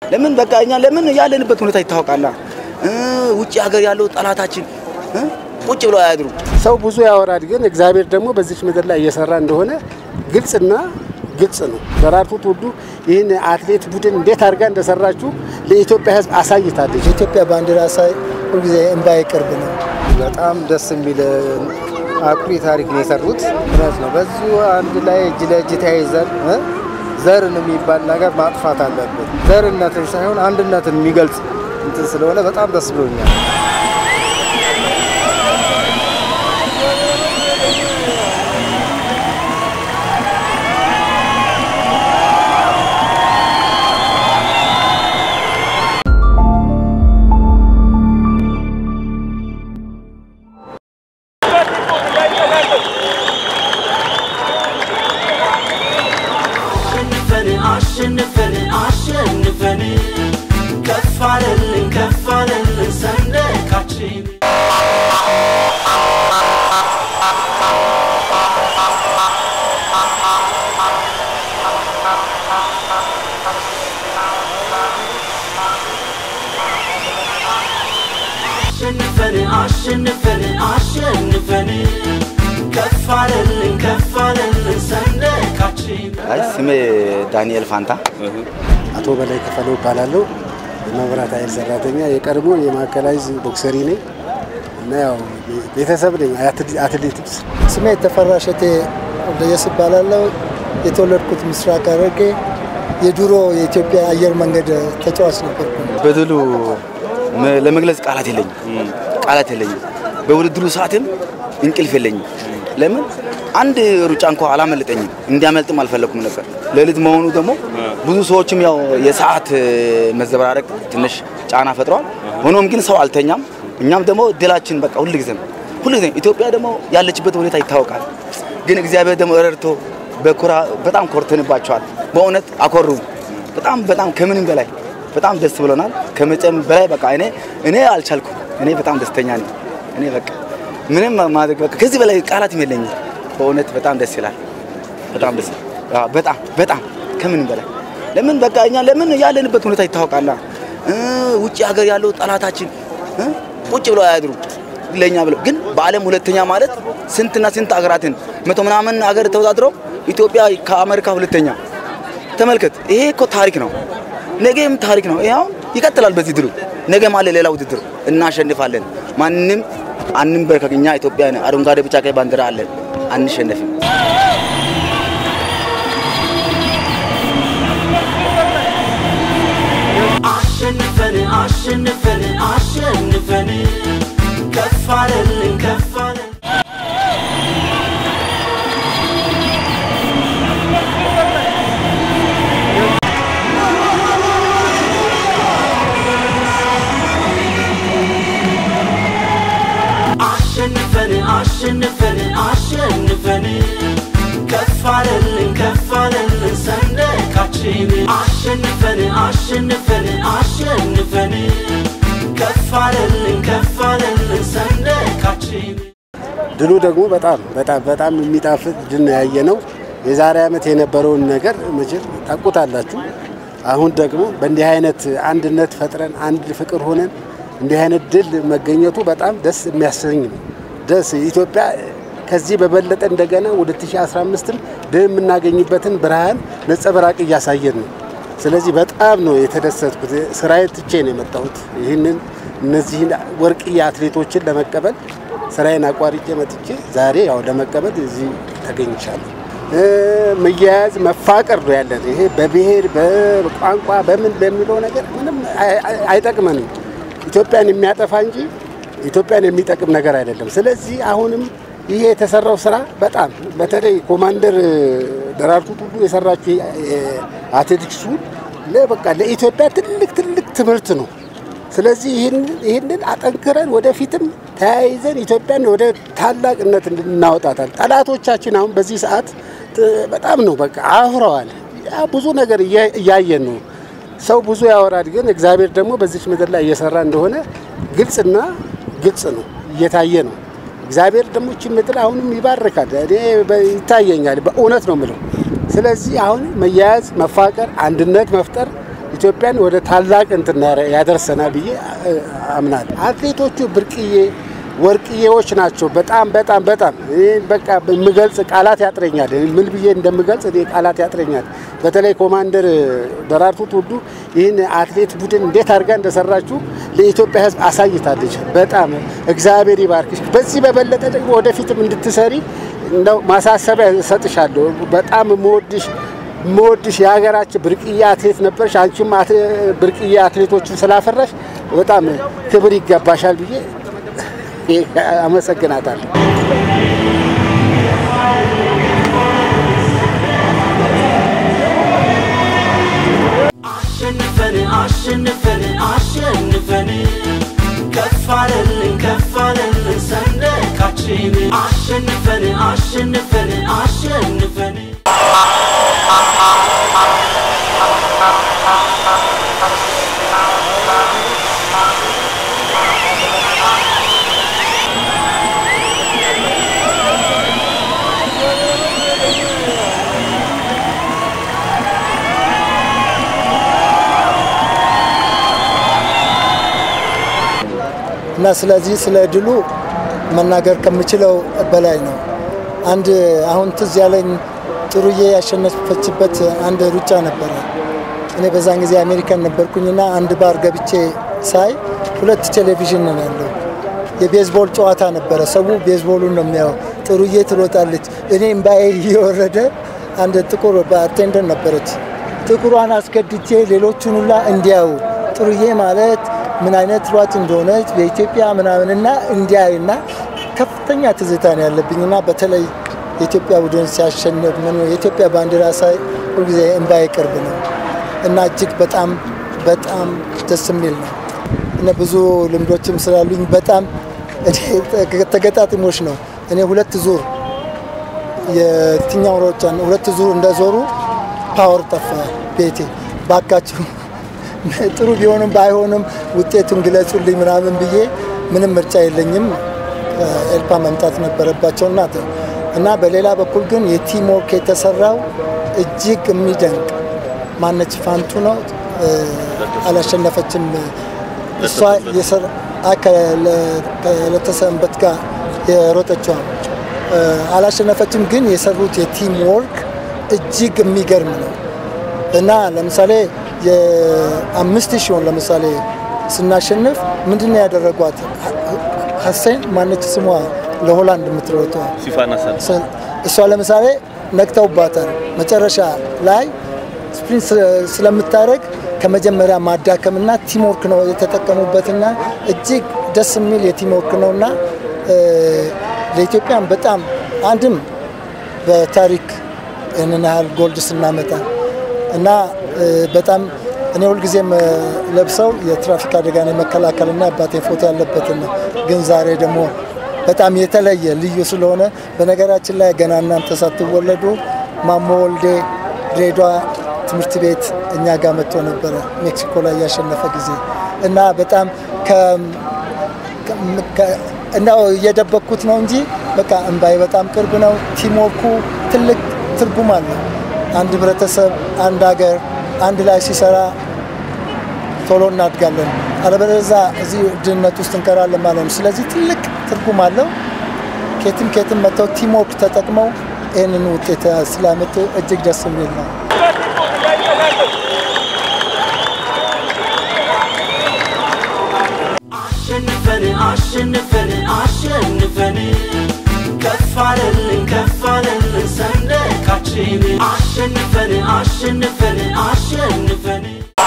ለምን በቃ እኛ ለምን ያለንበት ሁኔታ ይታወቃላ። ውጭ ሀገር ያለው ጠላታችን ቁጭ ብለው አያድሩ። ሰው ብዙ ያወራል፣ ግን እግዚአብሔር ደግሞ በዚች ምድር ላይ እየሰራ እንደሆነ ግልጽና ግልጽ ነው። ደራርቱ ቱሉ ይህን አትሌት ቡድን እንዴት አድርጋ እንደሰራችሁ ለኢትዮጵያ ሕዝብ አሳይታለች። የኢትዮጵያ ባንዲራ ሳይ ሁልጊዜ እንባዬ ቅርብ ነው። በጣም ደስ የሚል አኩሪ ታሪክ ነው የሰሩት። እውነት ነው። በዚሁ አንድ ላይ እጅ ለእጅ ተያይዘን ዘርን የሚባል ነገር ማጥፋት አለብን። ዘርነትን ሳይሆን አንድነትን የሚገልጽ እንትን ስለሆነ በጣም ደስ ብሎኛል። አሸንፈን አሸንፈን አሸንፈን ከፍ አለልን ከፍ አለልን ሰንደቃችን አሸንፈን አሸንፈን አሸንፈን ከፍ አለልን ከፍ አለልን ሰንደቃችን አይ ስሜ ዳንኤል ፋንታ አቶ በላይ ከፈለው እባላለሁ። የመብራት ኃይል ሰራተኛ የቀድሞ የማዕከላዊ ቦክሰሪ ነኝ እና ያው ቤተሰብ ነኝ። አትሌቲክስ ስሜ ተፈራ ሸቴ ወልደየስ እባላለሁ። የተወለድኩት ምስራቅ ሐረርጌ የድሮ የኢትዮጵያ አየር መንገድ ተጫዋች ነበርኩ። በድሉ መ- ለመግለጽ ቃላት የለኝም፣ ቃላት የለኝም። በውድድሩ ሰዓትም እንቅልፍ የለኝም። ለምን አንድ ሩጫ እንኳ አላመለጠኝም፣ እንዲያመልጥም አልፈለኩም ነበር። ሌሊት መሆኑ ደግሞ ብዙ ሰዎችም ያው የሰዓት መዘበራረቅ ትንሽ ጫና ፈጥሯል። ሆኖም ግን ሰው አልተኛም። እኛም ደግሞ ድላችን በቃ ሁልጊዜም ሁልጊዜም ኢትዮጵያ ደግሞ ያለችበት ሁኔታ ይታወቃል። ግን እግዚአብሔር ደግሞ ረድቶ በኩራ በጣም ኮርተንባቸዋል። በእውነት አኮሩ። በጣም በጣም ከምንም በላይ በጣም ደስ ብሎናል። ከመጨም በላይ በቃ እኔ እኔ አልቻልኩም። እኔ በጣም ደስተኛ ነኝ። እኔ በቃ ምንም ማድረግ በቃ ከዚህ በላይ ቃላትም የለኝም። በእውነት በጣም ደስ ይላል። በጣም ደስ አዎ፣ በጣም በጣም ከምንም በላይ ለምን በቃ እኛ ለምን ያለንበት ሁኔታ ይታወቃላ። እ ውጭ ሀገር ያለው ጠላታችን እ ቁጭ ብለው አያድሩ ለኛ ብለው ግን በዓለም ሁለተኛ ማለት ስንትና ስንት ሀገራትን መቶ ምናምን ሀገር ተወዳድረው ኢትዮጵያ ከአሜሪካ ሁለተኛ ተመልከት። ይሄ እኮ ታሪክ ነው። ነገም ታሪክ ነው። ይሄ አሁን ይቀጥላል። በዚህ ድሉ ነገም አለ ሌላ ውድድር እናሸንፋለን። ማንም አንንበርከክ። እኛ ኢትዮጵያ አረንጓዴ፣ ቢጫ፣ ቀይ ባንዲራ አለን። አንሸነፍም። አሸንፈን አሸንፈን አሸንፈን ከፍ አለልን ከፍ አለልን አሸንፈን አሸንፈን አሸንፈን ከፍ አለልን ከፍ አለልን ሰንደቃችን አሸንፈን አሸንፈን አሸንፈን ከፍ አለልን ከፍ አለልን ሰንደቃችን ድሉ ደግሞ በጣም በጣም በጣም የሚጣፍጥ ድል ነው ያየ ነው። የዛሬ ዓመት የነበረውን ነገር መቼም ታውቁታላችሁ። አሁን ደግሞ በእንዲህ አይነት አንድነት ፈጥረን አንድ ፍቅር ሆነን እንዲህ አይነት ድል መገኘቱ በጣም ደስ የሚያሰኝ ነው። ደስ ኢትዮጵያ ከዚህ በበለጠ እንደገና ወደ 2015ም ድል የምናገኝበትን ብርሃን ነጸብራቅ እያሳየን ነው። ስለዚህ በጣም ነው የተደሰትኩት። ስራዬን ትቼ ነው የመጣሁት። ይህንን እነዚህን ወርቅዬ አትሌቶችን ለመቀበል ስራዬን አቋርጬ መጥቼ ዛሬ ያው ለመቀበል እዚህ ተገኝቻለሁ። እ መያያዝ መፋቀር ነው ያለን። ይሄ በብሔር በቋንቋ በምን በሚለው ነገር ምንም አይ- አይ- አይጠቅመንም። ኢትዮጵያን የሚያጠፋ እንጂ ኢትዮጵያን የሚጠቅም ነገር አይደለም። ስለዚህ አሁንም ይሄ የተሰራው ስራ በጣም በተለይ ኮማንደር ደራርቱ ቱሉ የሰራችው አትሌቲክሱ ለበቃ ለኢትዮጵያ ትልቅ ትልቅ ትምህርት ነው። ስለዚህ ይህንን- ይህንን አጠንክረን ወደፊትም ተያይዘን ኢትዮጵያን ወደ ታላቅነት እንድናወጣታል። ጠላቶቻችን አሁን በዚህ ሰዓት ጥ- በጣም ነው በቃ አፍረዋል። ያ ብዙ ነገር እያ- እያየን ነው። ሰው ብዙ ያወራል፣ ግን እግዚአብሔር ደግሞ በዚች ምድር ላይ እየሰራ እንደሆነ ግልጽና ግልጽ ነው፣ እየታየ ነው። እግዚአብሔር ደግሞ ይህችን ምድር አሁንም ይባርካል። እኔ በ- ይታየኛል፣ በእውነት ነው የምለው። ስለዚህ አሁን መያያዝ፣ መፋቀር፣ አንድነት መፍጠር ኢትዮጵያን ወደ ታላቅ እንትን ያደርሰናል ብዬ አምናለሁ። አትሌቶቹ ብርቅዬ ወርቅዬዎች ናቸው። በጣም በጣም በጣም እኔ በቃ የምገልጽ ቃላት ያጥረኛል። ምን ብዬ እንደምገልጽ እኔ ቃላት ያጥረኛል። በተለይ ኮማንደር ደራርቱ ቱሉ ይህን አትሌት ቡድን እንዴት አድርጋ እንደሰራችሁ ለኢትዮጵያ ሕዝብ አሳይታለች። በጣም እግዚአብሔር ይባርክሽ። በዚህ በበለጠ ደግሞ ወደፊትም እንድትሰሪ እንደው ማሳሰቢያ እሰጥሻለሁ። በጣም የምወድሽ የምወድሽ የሀገራችን ብርቅዬ አትሌት ነበርሽ። አንቺም ብርቅዬ አትሌቶችን ስላፈራሽ በጣም ክብር ይገባሻል ብዬ አመሰግናታለሁ። አሸንፈን አሸንፈን አሸንፈን ከፍ አለልን ከፍ አለልን ሰንደቃችን አሸንፈን አሸንፈን አሸንፈን እና ስለዚህ ስለ ድሉ መናገር ከምችለው በላይ ነው። አንድ አሁን ትዝ ያለኝ ጥሩዬ ያሸነፈችበት አንድ ሩጫ ነበረ። እኔ በዛን ጊዜ አሜሪካን ነበርኩኝና አንድ ባር ገብቼ ሳይ ሁለት ቴሌቪዥን ነው ያለው። የቤዝቦል ጨዋታ ነበረ። ሰው ቤዝቦሉን ነው የሚያው። ጥሩዬ ትሮጣለች። እኔ እምባዬ እየወረደ አንድ ጥቁር ባርቴንደር ነበረች። ጥቁሯን አስገድቼ ሌሎቹን ሁላ እንዲያዩ ጥሩዬ ማለት ምን አይነት ሯጭ እንደሆነች በኢትዮጵያ ምናምንና እንዲያይና ከፍተኛ ትዝታ ነው ያለብኝና በተለይ የኢትዮጵያ ቡድን ሲያሸንፍ ምን የኢትዮጵያ ባንዲራ ሳይ ሁልጊዜ እምባዬ ቅርብ ነው እና እጅግ በጣም በጣም ደስ የሚል ነው እና ብዙ ልምዶችም ስላሉኝ በጣም ተገጣጥሞች ነው። እኔ ሁለት ዙር የትኛው ሮጫ ሁለት ዙር እንደዞሩ ፓወር ጠፋ ቤቴ ባካችሁ ጥሩ ቢሆንም ባይሆንም ውጤቱን ግለጹልኝ ምናምን ብዬ ምንም ምርጫ የለኝም። ኤልፓ መምጣት ነበረባቸው እና እና በሌላ በኩል ግን የቲም ወርክ የተሰራው እጅግ የሚደንቅ ማነች ፋንቱ ነው አላሸነፈችም። እሷ ከለተሰንበት ጋር የሮጠችዋ አላሸነፈችም፣ ግን የሰሩት የቲም ወርክ እጅግ የሚገርም ነው እና ለምሳሌ የአምስት ሺውን ለምሳሌ ስናሸንፍ ምንድን ነው ያደረጓት? ሀሴን ማነች ስሟ ለሆላንድ የምትሮጠዋ እሷ ለምሳሌ ነቅተውባታል። መጨረሻ ላይ ስፕሪንት ስለምታደርግ ከመጀመሪያ ማዳከምና ቲምወርክ ነው የተጠቀሙበትና እጅግ ደስ የሚል የቲምወርክ ነውና ለኢትዮጵያን በጣም አንድም በታሪክ ይህንን ያህል ጎልድ ስናመጣ እና በጣም እኔ ሁልጊዜም ለብሰው የትራፊክ አደጋን የመከላከልና አባቴ ፎቶ ያለበትን ነው። ግን ዛሬ ደግሞ በጣም የተለየ ልዩ ስለሆነ በነገራችን ላይ ገና እናንተ ሳትወለዱ ማሞ ወልዴ ድሬዳዋ ትምህርት ቤት እኛ ጋር መጥቶ ነበረ ሜክሲኮ ላይ ያሸነፈ ጊዜ እና በጣም እናው እየደበቅኩት ነው እንጂ በቃ እምባይ በጣም ቅርብ ነው። ቲምወርኩ ትልቅ ትርጉም አለው። አንድ ህብረተሰብ፣ አንድ ሀገር አንድ ላይ ሲሰራ ቶሎ እናድጋለን። አለበለዚያ እዚህ ድህነት ውስጥ እንቀራለን ማለት ነው። ስለዚህ ትልቅ ትርጉም አለው። ኬትም ኬትም መጥተው ቲምወርክ ተጠቅመው ይህንን ውጤት ስላመጡ እጅግ ደስ የሚል ነው። አሸንፈን አሸንፈን አሸንፈን ከፍ አለልን ከፍ አለልን ሰንደቃችን አሸንፈን አሸንፈን አሸንፈን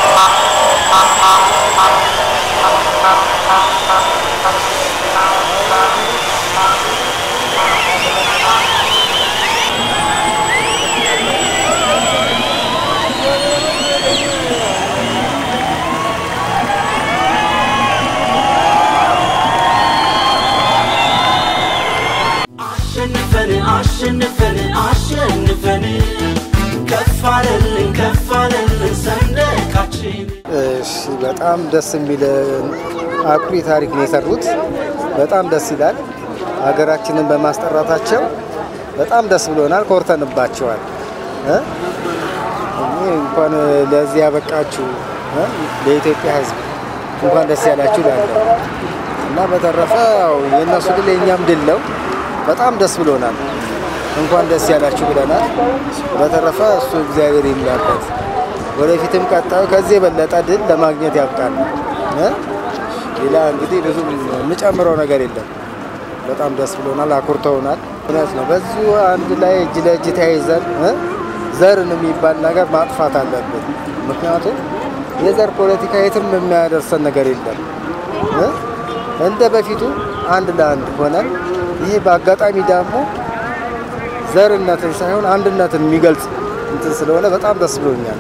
አሸንፈን አሸንፈን አሸንፈን ከፍ አለልን ከፍ አለልን ሰንደቃችን እሺ፣ በጣም ደስ የሚል አኩሪ ታሪክ ነው የሰሩት። በጣም ደስ ይላል። ሀገራችንን በማስጠራታቸው በጣም ደስ ብሎናል፣ ኮርተንባቸዋል። እ? እኔ እንኳን ለዚህ ያበቃችሁ እ? ለኢትዮጵያ ሕዝብ እንኳን ደስ ያላችሁ እላለሁ እና በተረፈ ያው የእነሱ ድል የእኛም ድል ነው። በጣም ደስ ብሎናል። እንኳን ደስ ያላችሁ ብለናል። በተረፈ እሱ እግዚአብሔር ይምላበት። ወደፊትም ቀጣዩ ከዚህ የበለጠ ድል ለማግኘት ያብቃል። እ? ሌላ እንግዲህ ብዙ የምጨምረው ነገር የለም። በጣም ደስ ብሎናል። አኩርተውናል። እውነት ነው። በዚሁ አንድ ላይ እጅ ለእጅ ተያይዘን እ? ዘርን የሚባል ነገር ማጥፋት አለብን። ምክንያቱም የዘር ፖለቲካ የትም የሚያደርሰን ነገር የለም እ? እንደ በፊቱ አንድ ለአንድ ሆነን ይሄ በአጋጣሚ ደግሞ ዘርነትን ሳይሆን አንድነትን የሚገልጽ እንትን ስለሆነ በጣም ደስ ብሎኛል።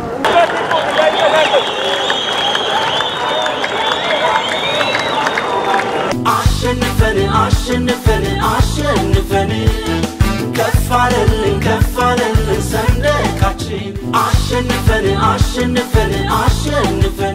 አሸንፈን አሸንፈን አሸንፈን ከፍ አለልን ከፍ አለልን ሰንደቃችን አሸንፈን አሸንፈን አሸንፈን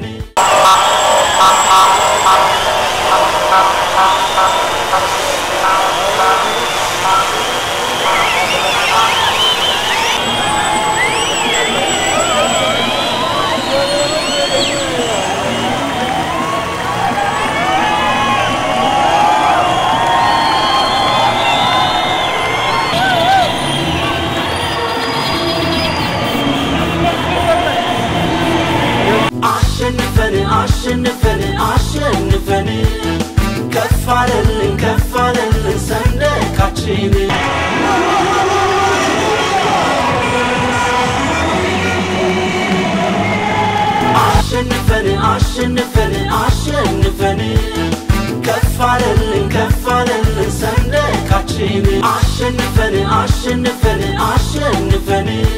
አሸንፈን አሸንፈን አሸንፈን ከፍ አለልን ከፍ አለልን ሰንደቃችን አሸንፈን አሸንፈን አሸንፈን ከፍ አለልን ከፍ አለልን ሰንደቃችን አሸንፈን አሸንፈን አሸንፈን